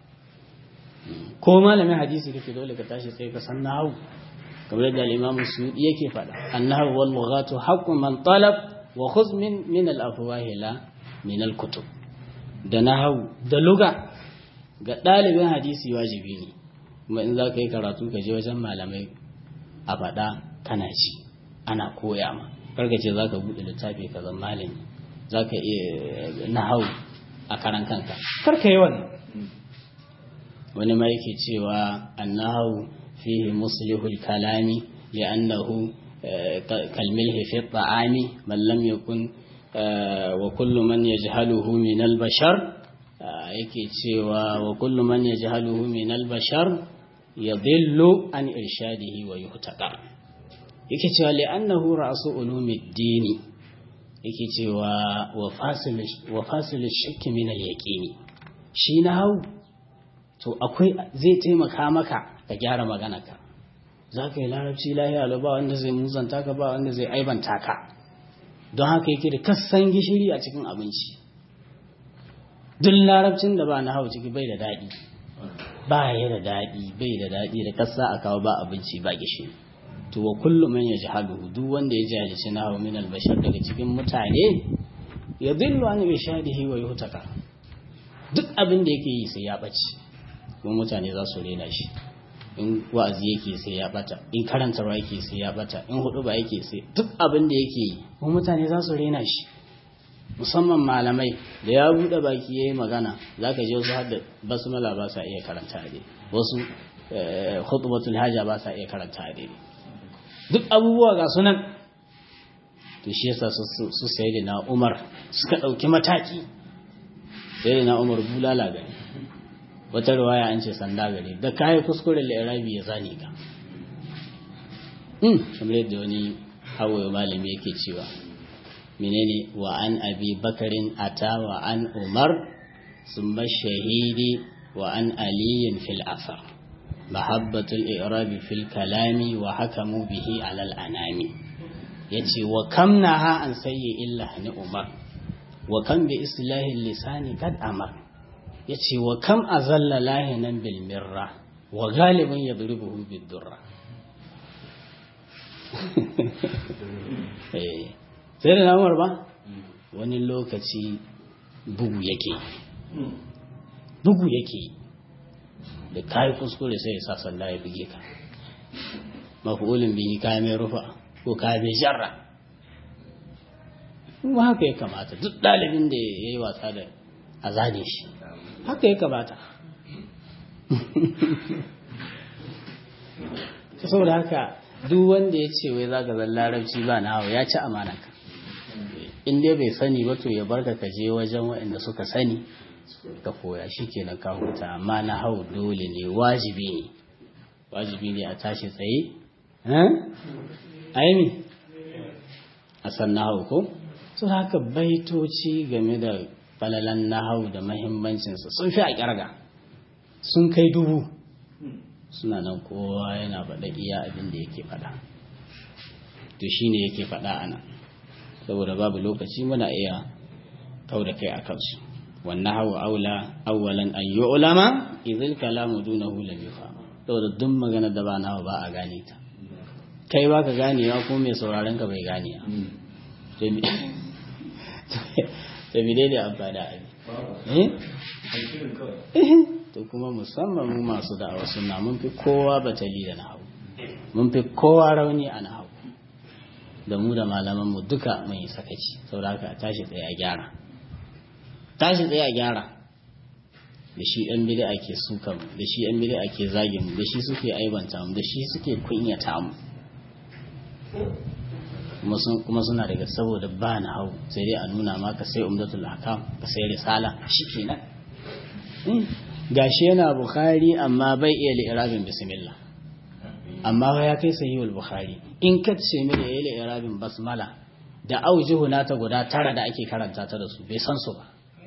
ko malamin hadisi kake dole ka tashi sai ka san nahawu kamar yadda al-Imam Suyuti yake faɗa annahu wal lughatu haqqu man talab wa khudh min min al-afwahi la min al-kutub da nahawu da luga ga ɗalibin hadisi wajibi ne kuma in za ka yi karatu ka je wajen malamai a faɗa kana ci ana koya ma karka ce za ka buɗe littafi ka zama malami za ka iya nahawu a karan kanka karka yi wannan wani ma yake cewa annahu fihi muslihul kalami li'annahu kalmilhi fi ta'ami man lam yakun wa kullu man yajhaluhu min al-bashar yake cewa wa kullu man yajhaluhu min al-bashar yadillu an irshadihi wa yuhtaqa yake cewa li'annahu ra'su ulumid-din yake cewa wa fasil wa fasil shakki min al-yaqini shi na hau to akwai zai taimaka maka ka gyara maganarka za ka yi larabci lahiya ba wanda zai muzanta ka ba wanda zai aibanta ka don haka yake da kassan gishiri a cikin abinci duk larabcin da ba na hau ciki bai da daɗi ba ya da daɗi bai da daɗi da kassa a kawo ba abinci ba gishiri to wa kullum man ya jahaluhu duk wanda ya jahilci na hau min albashar daga cikin mutane ya dillu an irshadihi wa yuhtaka duk abin da yake yi sai ya ɓace kuma mutane za su rena shi in wa'azi yake sai ya bata in karantarwa yake sai ya bata in hudu ba yake sai duk abin da yake yi kuma mutane za su rena shi musamman malamai da ya buɗe baki ya yi magana za ka je wasu hadda basmala ba sa iya karanta a wasu khutbatul haja ba sa iya karanta a duk abubuwa ga sunan to shi yasa su sai da na umar suka ɗauki mataki sai da na umar bulala gani wata ruwaya an ce sanda gare da kayi kuskuren lirabi ya zane ka kamar yadda wani hawaye malami yake cewa menene wa an abi bakarin ata wa an umar sun shahidi wa an aliyin fil asar mahabbatul irabi fil kalami wa hakamu bihi alal anami yace wa kam naha an sayyi illa ni umar wa kam bi islahi lisani kad amar ya ce wa kam a zalla lahinan bilmirra wa galibin ya duribuhu bidurra sai da namar ba wani lokaci bugu yake bugu yake da kayi kuskure sai ya sa sanda ya buge ka mafi'ulin bihi kayi mai rufa ko kayi mai jarra kuma haka ya kamata duk ɗalibin da ya yi wasa da a zane shi haka ya kamata saboda haka duk wanda ya ce wai zaka zan larabci ba na hawa ya ci amanaka in dai bai sani ba to ya barka ka je wajen waɗanda suka sani ka koya shi kenan ka huta amma na hau dole ne wajibi ne wajibi ne a tashi tsaye aimi a san na hau ko su haka baitoci game da falalan nahau da mahimmancinsa sun fi a ƙyarga sun kai dubu suna nan kowa yana faɗa iya abin da yake faɗa to shi ne yake faɗa a nan saboda babu lokaci muna iya kau da kai a kansu wannan hau aula awwalan an yi ulama izil kalamu duna hula bifa saboda duk magana da ba nawa ba a gane ta kai ba ka ganewa ko mai sauraron ka bai gane tabi daidai amfani a to kuma musamman mu masu da'awa suna mun fi kowa batali da nahawu mun fi kowa rauni a nahawu da mu da malaman mu duka mai sakaci saboda haka tashi tsaye a gyara tashi tsaye a gyara da shi ɗan bid'a ke suka mu da shi ɗan bid'a ke zagin mu da shi suke aibanta mu da shi suke kunyata mu kuma suna daga saboda ba na hau sai dai a nuna maka sai umdatul hakam ka sai risala shikenan gashi yana bukhari amma bai iya li'irabin bismillah amma ya kai sahihul bukhari in ka ce mi da yayi li'irabin basmala da aujihu nata guda tara da ake karanta ta da su bai san su ba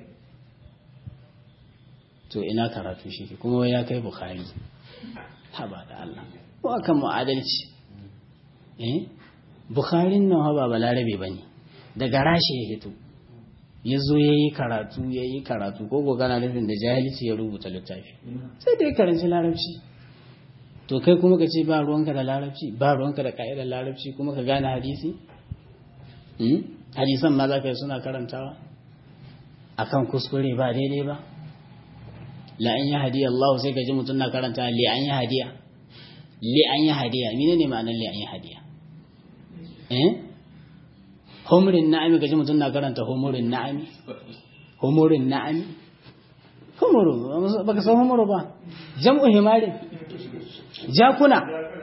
to ina karatu shi kuma ya kai bukhari haba da Allah ko akan mu'adalci eh bukharin nan ba balarabe bane daga rashi ya fito ya zo ya yi karatu ya yi karatu ko gana nufin da jahilci ya rubuta littafi sai dai karanci larabci to kai kuma ka ce ba ruwanka da larabci ba ruwanka da ka'idar larabci kuma ka gane hadisi hadisan ma za ka yi suna karantawa akan kuskure ba daidai ba la an yi hadiya Allah sai ka ji mutum na karanta li an yi hadiya li an yi hadiya mene ne ma'anar li an yi hadiya eh humurin na'ami gaji mutum na karanta humurin na'ami humurin na'ami humuru baka san humuru ba jam'u himari jakuna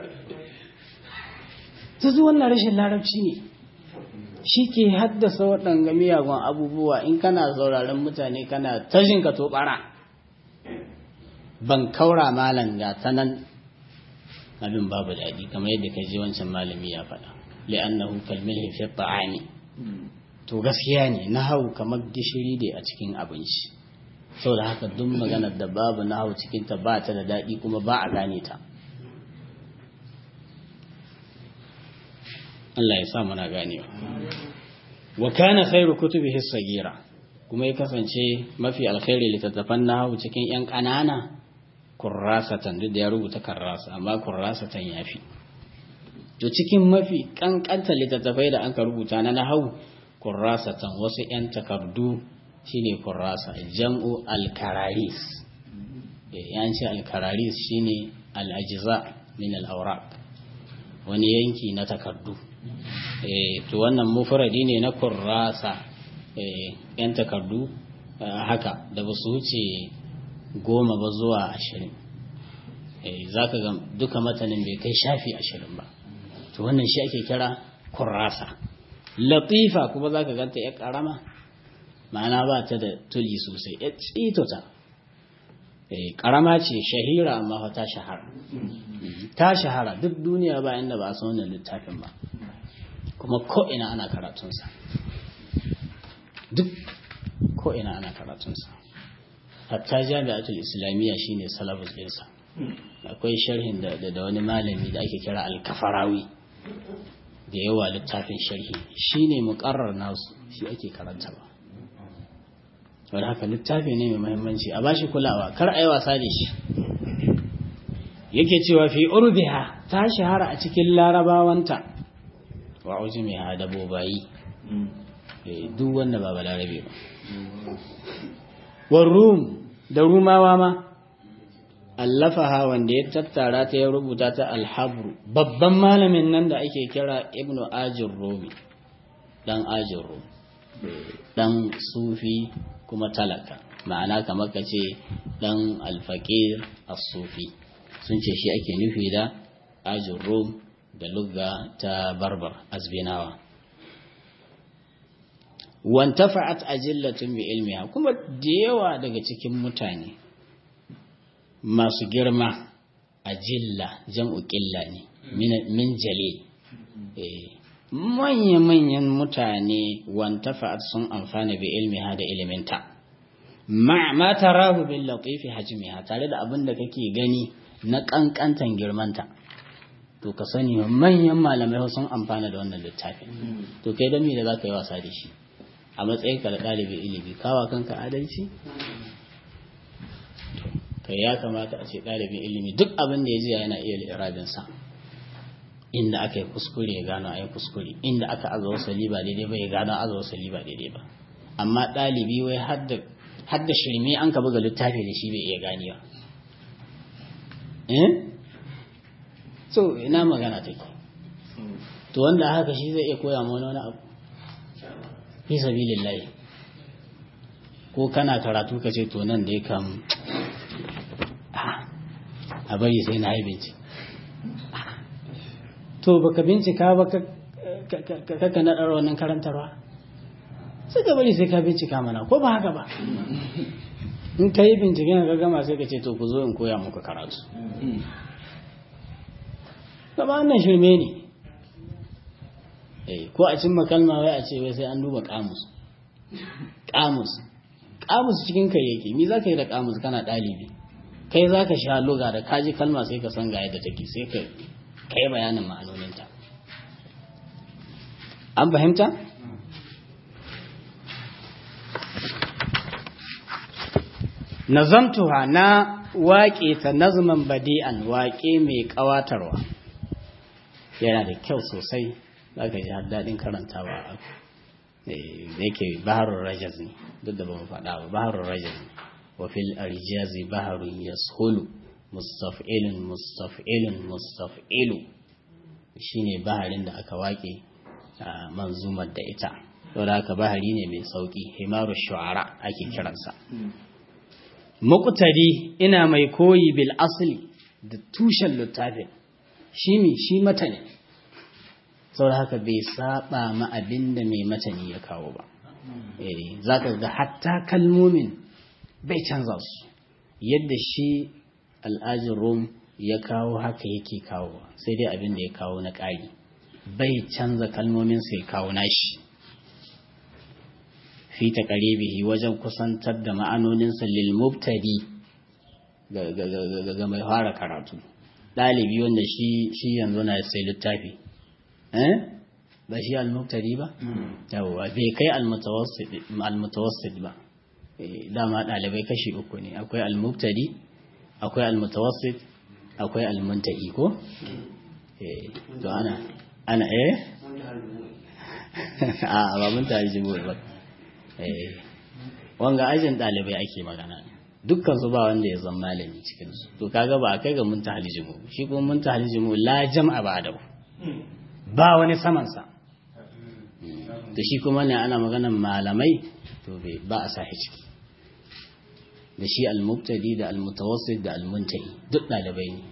ta zuwa wannan rashin larabci ne shi ke haddasa waɗanga miyagun abubuwa in kana sauraron mutane kana tashin ka to bara ban kaura malam ga ta nan abin babu daɗi kamar yadda ka ji wancan malami ya faɗa li'annahu kalmilhi fi ta'ami to gaskiya ne nahawu kamar gishiri ne a cikin abinci saboda haka duk maganar da babu nahawu cikin ta ba ta da daɗi kuma ba a gane ta Allah ya sa muna ganewa wa kana khairu kutubihi sagira kuma ya kasance mafi alkhairi littattafan nahawu cikin yan ƙanana kurrasatan duk da ya rubuta karrasa amma kurrasatan yafi to cikin mafi kankanta littattafai da anka rubuta na nahau kurrasatan wasu 'yan takardu shine kurrasa jam'u alkararis yan ce alkararis shine al'ajiza min al'aurak wani yanki na takardu to wannan mufradi ne na kurrasa 'yan takardu haka da ba su wuce goma ba zuwa ashirin za ka ga duka matanin bai kai shafi ashirin ba to wannan shi ake kira kurrasa latifa kuma za ka ganta ya karama ma'ana ba ta da tuli sosai ya tsitota karama ce shahira amma ta shahara ta shahara duk duniya ba inda ba a san wannan littafin ba kuma ko'ina ana karatunsa duk ko'ina ana karatunsa hatta jami'atul islamiyya shine salabus ɗinsa akwai sharhin da da wani malami da ake kira alkafarawi da yawa littafin sharhi shine muqarrar nasu shi ake karantawa wanda haka littafi ne mai muhimmanci a bashi kulawa kar a yi wasa da shi yake cewa fi urbiha ta shahara a cikin larabawanta wa ujumiha da bobayi duk wanda ba balarabe ba warrum da rumawa ma allafaha wanda ya tattara ta ya rubuta ta alhabru babban malamin nan da ake kira ibnu ajin romi dan ajin romi dan sufi kuma talaka ma'ana kamar ka ce dan alfaqir as-sufi sun ce shi ake nufi da ajin rom da lugga ta barbar azbinawa wantafa'at ajillatun bi ilmiha kuma da yawa daga cikin mutane masu girma ajilla jam'u qilla ne min jalil manya-manyan mutane wantafa'at sun amfana bi ilmiha da iliminta ma ma tarahu bil latifi hajmiha tare da abin da kake gani na kankantan girmanta to ka sani manyan malamai sun amfana da wannan littafin to kai dan me da zaka yi wasa da shi a matsayin ka da ɗalibin ilimi kawa kanka adalci kai ya kamata a ce ɗalibin ilimi duk abin da ya ji yana iya lirabin sa inda aka yi kuskure ya gano a yi kuskure inda aka aza wasali ba daidai ba ya gano aza wasali ba daidai ba amma ɗalibi wai hadda shirme an ka buga littafi da shi bai iya ganewa eh so ina magana take to wanda haka shi zai iya koya mana wani abu fi sabilillahi ko kana karatu ka ce to nan da ya kam a bari sai na yi bincike to baka bincika ba ka naɗar wannan karantarwa sai ka bari sai ka bincika mana ko ba haka ba in ka yi binciken ka gama sai ka ce to ku zo in koya muku karatu gaba wannan shirme ne ko a cimma kalma wai a ce wai sai an duba kamus kamus kamus cikin kai yake ni za ka yi da kamus kana ɗalibi kai za ka sha luga da kaji kalma sai ka san ga yadda take sai ka kai bayanin ma'anoninta an fahimta? nazamtuha na waƙe ta nazman badi'an waƙe mai ƙawatarwa yana da kyau sosai za ka ji har daɗin karantawa da yake baharun rajaz ne duk da ba mu faɗa ba baharun rajaz ne wa fil arjazi baharun yashulu mustaf'ilun mustaf'ilun mustaf'ilu shine baharin da aka waƙe manzumar da ita saboda haka bahari ne mai sauki himaru shu'ara ake kiransa muqtadi ina mai koyi bil asli da tushen littafin shi ne shi mata ne saboda haka bai saba ma abin da mai matani ya kawo ba za ka ga hatta kalmomin bai canza su yadda shi al'ajin rom ya kawo haka yake kawo sai dai abin da ya kawo na ƙari bai canza kalmomin sai kawo nashi fi ta bihi wajen kusantar da ma'anoninsa lil mubtadi ga mai fara karatu ɗalibi wanda shi yanzu na sai littafi ba shi al-mubtadi ba yawwa bai kai al-mutawassit ba dama ɗalibai kashi uku ne akwai al-mubtadi akwai al-mutawassit akwai al-muntahi ko to ana ana eh a ba mun tare jibo ba eh wanga ajin ɗalibai ake magana dukkan su ba wanda ya zama malami cikin su to kaga ba a kai ga munta halijimu shi kuma munta halijimu la jam'a ba da ba wani saman sa to shi kuma ne ana maganan malamai to bai ba a sahi ciki da shi al-mubtadi da al-mutawassit da al-muntahi duk ɗalibai ne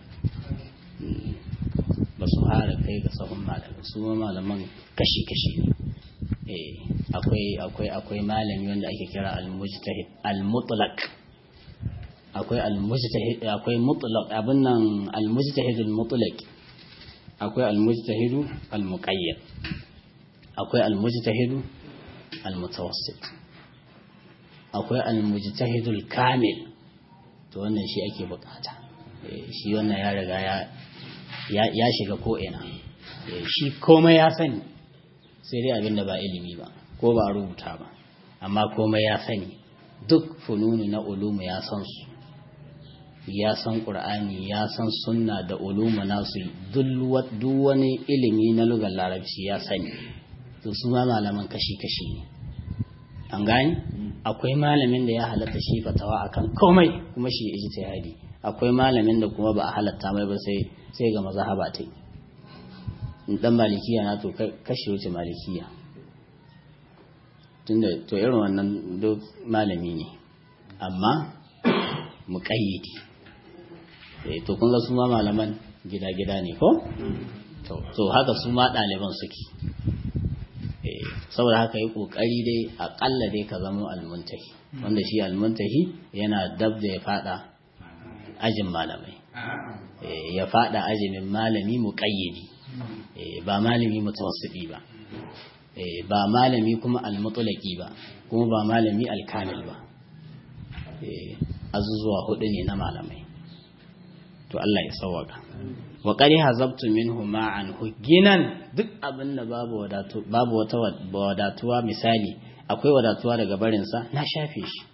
ba su fara kai ga sahun malamai su ma malaman kashi-kashi ne akwai akwai akwai malami wanda ake kira al-mujtahid al-mutlaq akwai al-mujtahid akwai mutlaq abin nan al-mujtahid al-mutlaq akwai al-mujtahid al-muqayyad akwai al-mujtahid al-mutawassit akwai al-mujtahid al-kamil to wannan shi ake bukata shi wannan ya riga ya ya shiga ko ina shi komai ya sani sai dai abin da ba ilimi ba ko ba rubuta ba amma komai ya sani duk fununu na ulumu ya san su ya san qur'ani ya san sunna da ulumu nasu duk wani ilimi na lugar larabci ya sani to su ma malaman kashi-kashi ne an gani akwai malamin da ya halatta shi fatawa akan komai kuma shi ijtihadi akwai malamin da kuma ba a halatta mai ba sai sai ga mazhaba ta in dan malikiya na to kashe wuce malikiya tunda to irin wannan duk malami ne amma muƙayyidi eh to kun ga su ma malaman gida-gida ne ko to haka su ma ɗaliban suke saboda haka yi ƙoƙari dai aƙalla dai ka zama almuntahi wanda shi almuntahi yana dab da ya fada ajin malamai ya fada ajimin malami muƙayyidi ba malami mutawassidi ba ba malami kuma almutulaki ba kuma ba malami alkamil ba azuzuwa hudu ne na malamai to Allah ya sauwaka wa qad hazabtu minhu ma'an ginan duk abin da babu wadatu babu wata wadatuwa misali akwai wadatuwa daga barin sa na shafe shi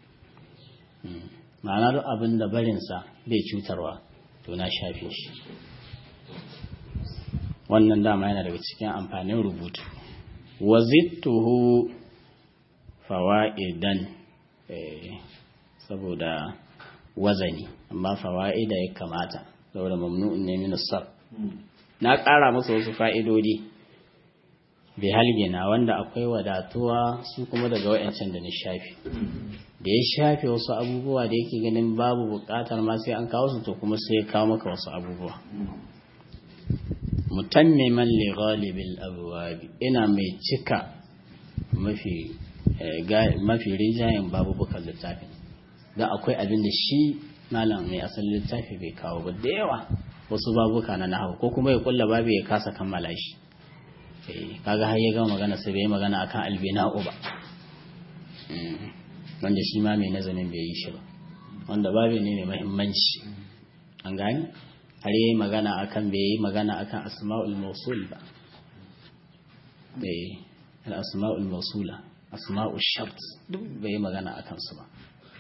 ma'ana duk abin da barin sa bai cutarwa to na shafe shi wannan dama yana daga cikin amfanin rubutu wazittuhu fawaidan saboda wazani amma fawa'ida ya kamata saboda mamnu'un ne min sar na ƙara masa wasu fa'idodi bai halgina wanda akwai wadatuwa su kuma daga wa'ancan da na shafi da ya shafe wasu abubuwa da yake ganin babu bukatar ma sai an kawo su to kuma sai ya kawo maka wasu abubuwa mutammiman li ghalibil abwabi ina mai cika mafi mafi rijayen babubukan littafin da akwai abin da shi malam mai asalin littafi bai kawo ba da yawa wasu babuka na nahawu ko kuma ya kulla babu ya kasa kammala shi kaga har ya gama magana sai bai magana akan albina'u ba wanda shi ma mai nazarin bai yi shi ba wanda babu ne mai muhimmanci an gani har yi magana akan bai yi magana akan asma'ul mausul ba bai al-asma'ul mausula asma'ul shart duk bai yi magana akan su ba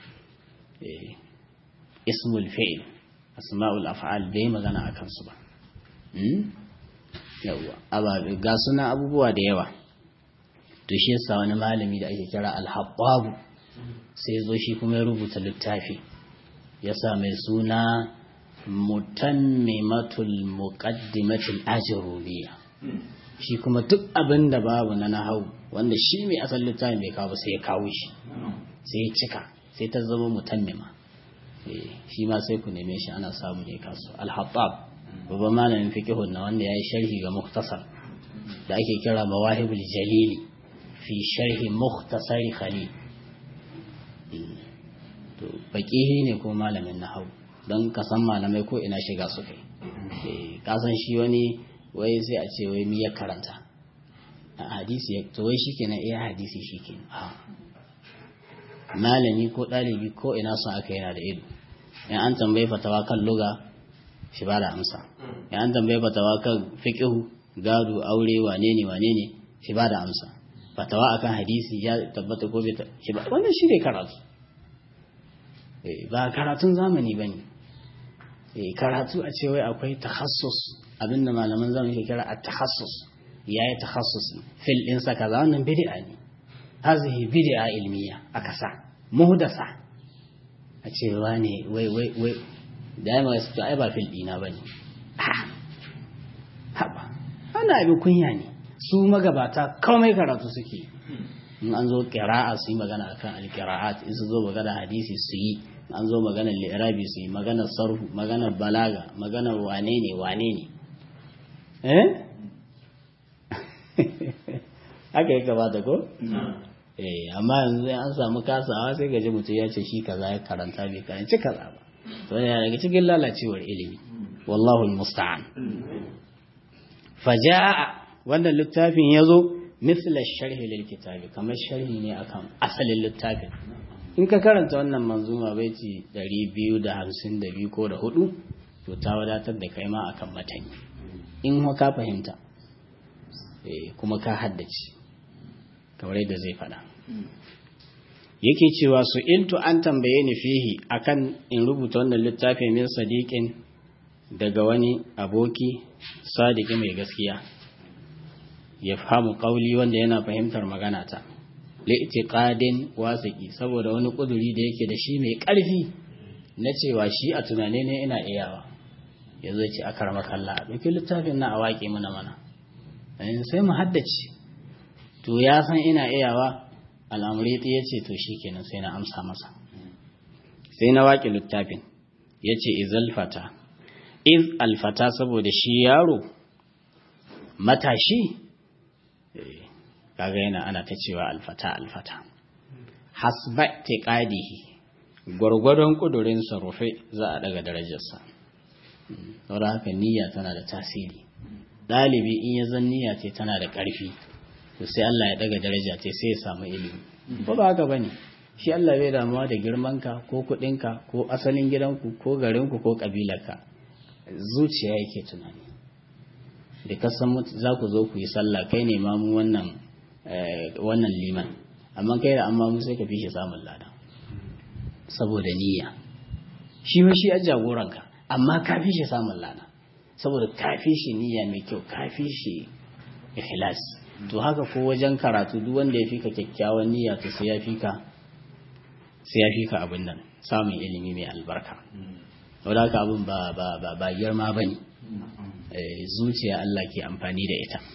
ismul fi'il asma'ul af'al bai yi magana akan su ba yawa ababe ga suna abubuwa da yawa to shi yasa wani malami da ake kira al-habbab sai zo shi kuma ya rubuta littafi yasa mai suna mutammimatul muqaddimatul ajrubiyya shi kuma duk abin da babu na nahau wanda shi mai asalin littafin bai kawo sai ya kawo shi sai ya cika sai ta zama mutammima shi ma sai ku neme shi ana samu ne kasu al-hattab babban malamin fiqhun na wanda yayi sharhi ga mukhtasar da ake kira mawahibul jalili fi sharhi mukhtasari khalil to baqihi ne ko malamin nahau don ka san malamai ko ina shiga su kai ka san shi wani wai sai a ce wai mi ya karanta a hadisi to wai shikenan iya hadisi shikenan a malami ko ɗalibi ko ina son aka yana da ido in an tambayi fatawa kan luga shi ba da amsa in an tambayi fatawa kan fiqhu gado aure wane ne wane ne shi ba da amsa fatawa akan hadisi ya tabbata ko bai shi ba wannan shi ne karatu ba karatun zamani ba ne karatu a ce wai akwai tahassus abinda malaman zamani ke kira a tahassus ya yi tahassus fil ɗinsa kaza wannan bid'a ne hazihi bid'a ilmiya a kasa muhdasa a ce ne wai wai wai da ya su ai ba fil ɗina ba ne haɓa ana abin kunya ne su magabata komai karatu suke in an zo ƙira'a su yi magana akan alƙira'at in su zo magana hadisi su yi an zo maganar li'irabi su yi maganar sarhu maganar balaga maganar wane ne wane ne eh haka ya gabata ko eh amma yanzu an samu kasawa sai gaji mutum ya ce shi kaza ya karanta bai karanci kaza ba to yana daga cikin lalacewar ilimi wallahu musta'an faja'a wannan littafin yazo mithla sharhi lil kitabi kamar sharhi ne akan asalin littafin in ka karanta wannan manzuma baiti 252 ko da hudu to ta wadatar da kai ma akan matani in ka fahimta kuma ka haddace kamar yadda zai fada yake cewa su iltu an tambaye ni fihi akan in rubuta wannan littafin min sadiqin daga wani aboki sadiki mai gaskiya ya fahimu kauli wanda yana fahimtar magana ta li'tiqadin wasiki saboda wani kuduri da yake da shi mai ƙarfi na cewa shi a tunane ne ina iyawa yazo ce akar makalla duk littafin na a waƙe mana mana sai mu haddace to ya san ina iyawa al'amuriti ya ce to shikenan sai na amsa masa sai na waƙe littafin ya ce izalfata iz alfata saboda shi yaro matashi kaga yana ana ta cewa alfata alfata hasba tiqadihi gwargwadon kudurin sa rufe za a daga darajarsa saboda haka niyya tana da tasiri dalibi in ya zan niyya ce tana da ƙarfi to sai Allah ya daga daraja ce sai ya samu ilimi ba ba haka bane shi Allah bai damuwa da girmanka ko kuɗinka ko asalin gidanku ko garinku ko kabilarka zuciya yake tunani da kasan za ku zo ku yi sallah kai ne mamu wannan wannan liman amma kai da amma mu sai ka fi shi samun lada saboda niyya shi ma shi a jagoranka amma ka fi shi samun lada saboda ka fi shi niyya mai kyau ka fi shi ikhlas to haka ko wajen karatu duk wanda ya fika kyakkyawan niyya to sai ya fika sai ya fika abin nan samun ilimi mai albarka saboda haka abin ba ba ba ba girma bane zuciya Allah ke amfani da ita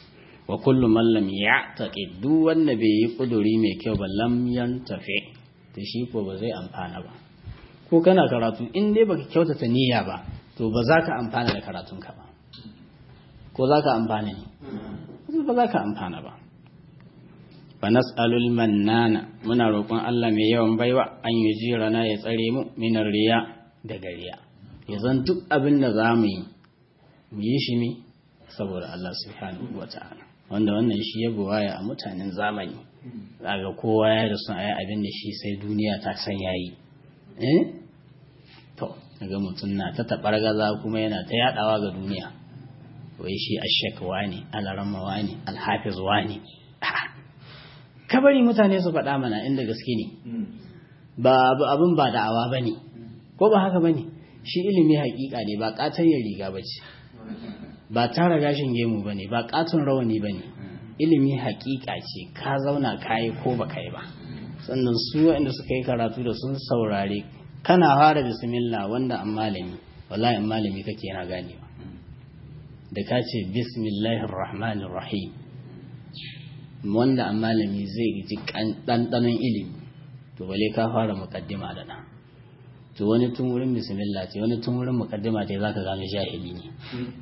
wa kullu man lam ya'taqid duk wanda bai yi kuduri mai kyau ba lam yantafi to shi ko ba zai amfana ba ko kana karatu in dai baka kyautata niyya ba to ba za ka amfana da karatunka ba ko za ka amfana ne ba za ka amfana ba fa nas'alul mannana muna roƙon Allah mai yawan baiwa an yi jirana ya tsare mu minar riya da gariya ya zan duk abin da za mu yi mu yi shi ne saboda Allah subhanahu wa ta'ala wanda wannan shi ya buwaya a mutanen zamani daga kowa ya da sun ayi abin da shi sai duniya ta san yayi eh to daga mutum na ta tabar gaza kuma yana ta yadawa ga duniya wai shi ashakwa ne alaramawa ne alhafizwa ne ka bari mutane su faɗa mana inda gaske ne ba abin ba da'awa ba ne ko ba haka ba ne shi ilimi haƙiƙa ne ba ƙatayyar riga ba ce ba tara gashin gemu ba ne ba ƙaton rawani ba ne ilimi haƙiƙa ce ka zauna ka yi ko ba ka yi ba sannan su waɗanda suka yi karatu da sun saurare kana fara bismillah wanda an malami wallahi an malami kake yana ganewa da ka ce bismillahir rahmanir rahim wanda an malami zai ji ɗanɗanon ilimi to bale ka fara mukaddima da nan to wani tun wurin bismillah ce wani tun wurin mukaddima ce zaka gano jahili ne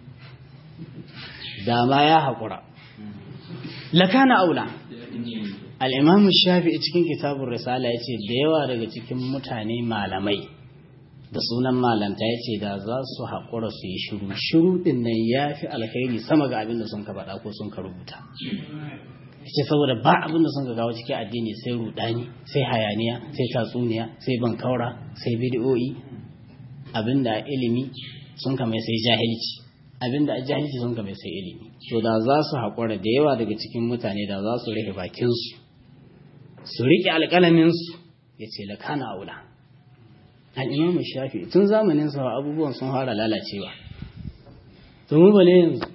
dama ya haƙura lakana aula al'imam shafi cikin kitabun risala ya ce da yawa daga cikin mutane malamai da sunan malanta ya ce da za su haƙura su yi shiru shiru ɗin nan ya fi alkhairi sama ga abin da sun ka faɗa ko sun ka rubuta ce saboda ba abin da sun ka gawo cikin addini sai rudani sai hayaniya sai tatsuniya sai bankaura sai bidiyoyi abin da ilimi sun ka mai sai jahilci abin da jahilci sun ka mai sai ilimi to da za su haƙura da yawa daga cikin mutane da za su rufe bakinsu su riƙe alƙalaminsu ya ce lakana aula al'imamu shafi tun zamanin sa abubuwan sun fara lalacewa to mu bale yanzu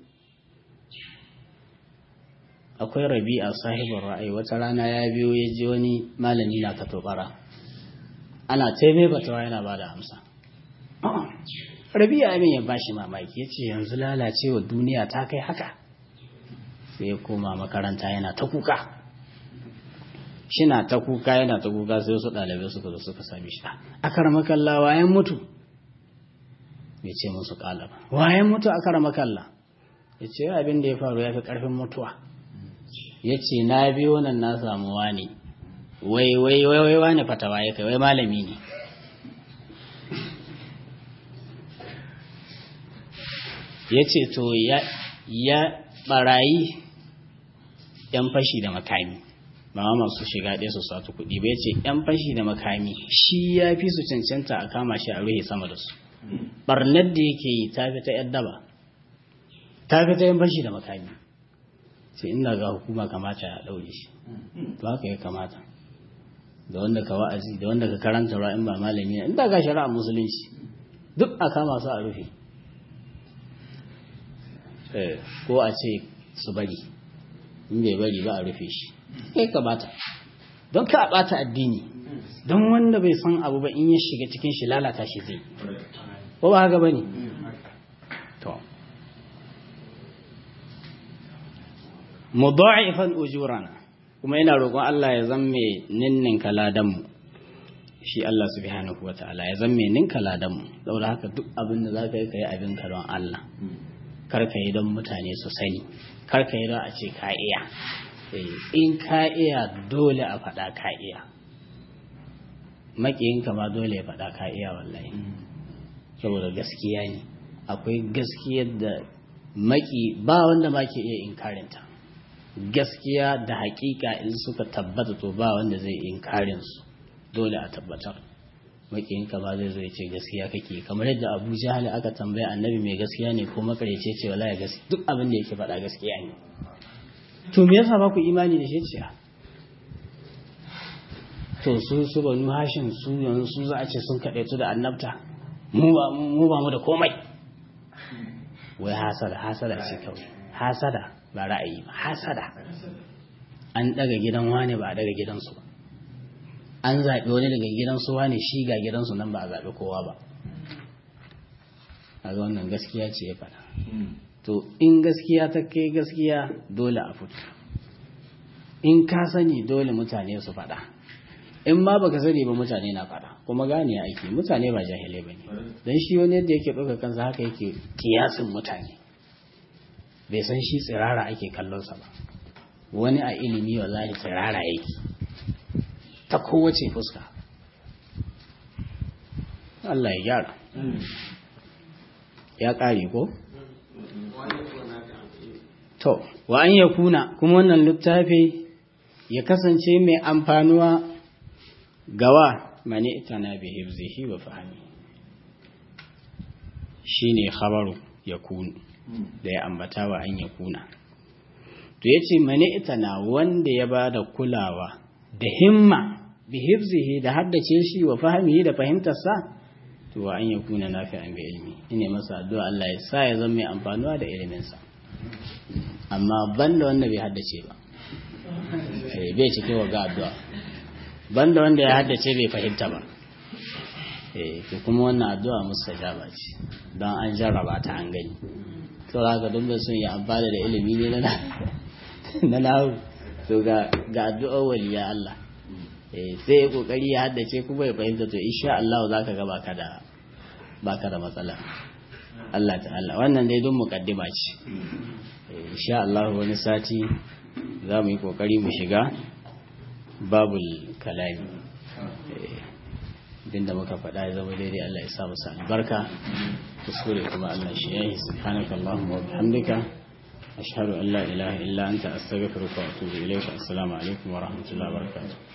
akwai rabi'a sahibin ra'ayi wata rana ya biyo ya ji wani malami na katobara ana taibe batawa yana ba da amsa rabi'a abin ya bashi mamaki ya ce yanzu lalacewa duniya ta kai haka sai ya koma makaranta yana ta kuka shina ta kuka yana ta kuka sai wasu ɗalibai suka zo suka sami shi a karamakalla wayan mutu ya ce musu ƙala ba wayan mutu a karamakalla ya ce abin da ya faru ya fi ƙarfin mutuwa ya ce na biyo nan na samu wani wai wai wai wai wani fatawa ya kai wai malami ne ya ce to ya barayi yan fashi da makami ba masu shiga ɗaya su satu kuɗi ba ya ce yan fashi da makami shi ya fi su cancanta a kama shi a ruhe sama da su barnar da yake yi ta fi ta yan daba ta fi ta yan fashi da makami sai inda ga hukuma kamata ya ɗaure shi to haka ya kamata da wanda ka wa'azi da wanda ka karanta ra'in ba malami ne inda ga shari'a musulunci duk a kama su a rufe ko a ce su bari in bai bari ba a rufe shi kai kamata don ka bata addini don wanda bai san abu ba in ya shiga cikin shi lalata shi zai ko ba haka bane to mudha'ifan ujurana kuma ina roƙon Allah ya zamme ninnin kaladan mu shi Allah subhanahu wataala ya zamme ninka ladan mu saboda haka duk abin da zaka yi kai abin ka don Allah kar ka yi don mutane su sani kar ka yi don a ce ka iya in ka iya dole a faɗa ka iya maƙiyinka ma dole ya faɗa ka iya wallahi saboda gaskiya ne akwai gaskiyar da maki ba wanda ma ke iya inkarinta gaskiya da hakika in suka tabbata to ba wanda zai inkarin su dole a tabbatar makiyinka ba zai zo ya ce gaskiya kake kamar yadda abu jahal aka tambaya annabi mai gaskiya ne ko makarece ce wala ya gaskiya duk abin da yake faɗa gaskiya ne to me yasa ba ku imani da shi ce to su su banu hashin su yanzu su za a ce sun kaɗaitu da annabta mu ba mu da komai wai hasada hasada ce kawai hasada ba ra'ayi ba hasada an daga gidan wane ba a daga gidansu ba an zaɓi wani daga gidansu wane shi ga gidansu nan ba a zaɓi kowa ba a ga wannan gaskiya ce ya faɗa to in gaskiya ta kai gaskiya dole a fito in ka sani dole mutane su faɗa in ma baka sani ba mutane na faɗa kuma gane aiki mutane ba jahilai ba ne don shi wani yadda yake ɗauka kansa haka yake kiyasin mutane bai san shi tsirara ake kallonsa ba wani a ilimi wallahi tsirara yake ta kowace fuska Allah ya gyara ya ƙare ko? to wa an ya kuna kuma wannan littafi ya kasance mai amfanuwa gawa mani itana bi hibzihi wa fahimi shine khabaru ya kunu da ya ambata wa an ya kuna to yace mani itana wanda ya bada kulawa da himma bi hibzihi da haddace shi wa fahimihi da fahimtarsa to wa an ya kuna nafi'an bi ilmi ine masa addu'a Allah ya sa ya zama mai amfanuwa da iliminsa amma banda wanda bai haddace ba bai cike wa ga addu'a banda wanda ya haddace bai fahimta ba to kuma wannan addu'a mustajaba ce don an jarraba ta an gani to haka don bai sun yi amfana da ilimi ne na na lahu to ga ga addu'ar waliya Allah sai ya kokari ya haddace kuma ya fahimta to insha Allah zaka ga baka da baka da matsala Allah ta'ala wannan dai don mukaddima ce insha Allah wani sati za mu yi kokari mu shiga babul kalami din da muka faɗa ya zama daidai Allah ya sa musu albarka kuskure kuma Allah shi yayi subhanaka allahumma wa bihamdika ashhadu an la ilaha illa anta astaghfiruka wa atubu ilayka assalamu alaikum wa rahmatullahi wa barakatuh